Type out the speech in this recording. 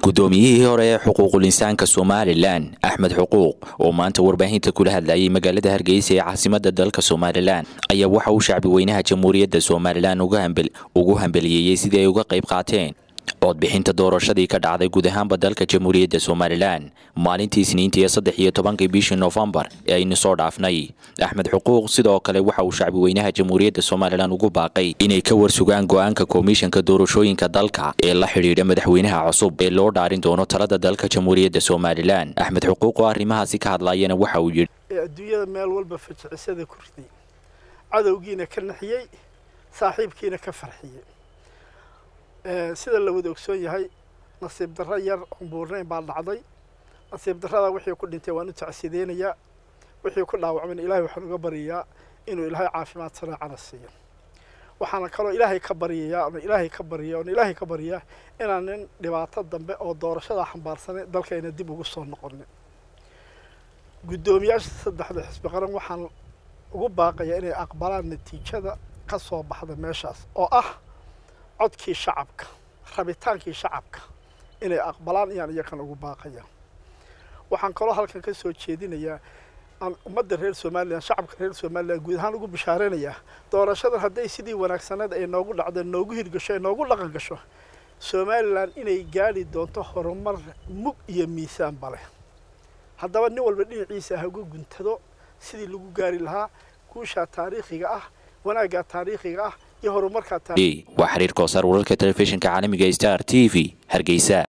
guddoomiyihii hore ee xuquuqul insaanka somalilan axmed xuquuq oo maanta warbaahinta kula hadlayay magaalada hargeysa ee caasimada dalka somalilan ayaa waxa uu shacbi weynaha jamhuuriyadda somalilan ugu hambeliyeeyey sidii ay uga qayb qaateen codbixinta doorashadii ka dhacday guud ahaanba dalka jamhuuriyadda somalilan maalintii isniinta iyo saddex iyo tobankii bishii noofembar ee aynu soo dhaafnay axmed xuquuq sidoo kale waxa uu shacbi weynaha jamhuuriyadda somalilan ugu baaqay inay ka warsugaan go-aanka komishanka doorashooyinka dalka ee la xidhiidha madaxweynaha cusub ee loo dhaarin doono talada dalka jamhuuriyadda somalilan axmed xuquuq oo arrimahaasi ka hadlayana waxa uu yidhi ee adduunyada meel walba fajicisada ku riday cadowgiina ka naxiyey saaxiibkiina ka farxiyey sida la wada ogsoon yahay nasiib darro yar oon buurnayn baa dhacday nasiib darrada wixii ku dhintay waan u tacsideynayaa wixii ku dhaawacmayna ilaahay waxaan uga baryayaa inuu ilaahay caafimaad sanaacana siiyo waxaana kaloo ilaahay ka baryayaa oona ilaahay ka barya oona ilaahay ka baryaa inaan nin dhibaato dambe oo doorashada xambaarsanay dalkayna dib ugu soo noqonin guddoomiyaasha saddexda xisbi qaran waxaan ugu baaqayaa inay aqbalaan natiijada ka soo baxda meeshaas oo ah codkii shacabka rabitaankii shacabka inay aqbalaan ayaan iyakan ugu baaqaya waxaan kaloo halkan ka soo jeedinayaa aan ummadda reer somalilan shacabka reer somalilan guud ahaan ugu bishaaraynayaa doorashadan hadday sidii wanaagsaneed ay noogu dhacdo noogu hirgasho ay noogu dhaqan gasho somalilan inay gaadhi doonto horumar mug iyo miisaanba leh haddaba nin walba dhinaciisa ha uga guntado sidii lagu gaari lahaa guushaa taariikhiga ah wanaaggaa taariikhiga ah iyo horumarkaa waa xiriir koosar wararka telefishinka caalamiga star t v hargeysa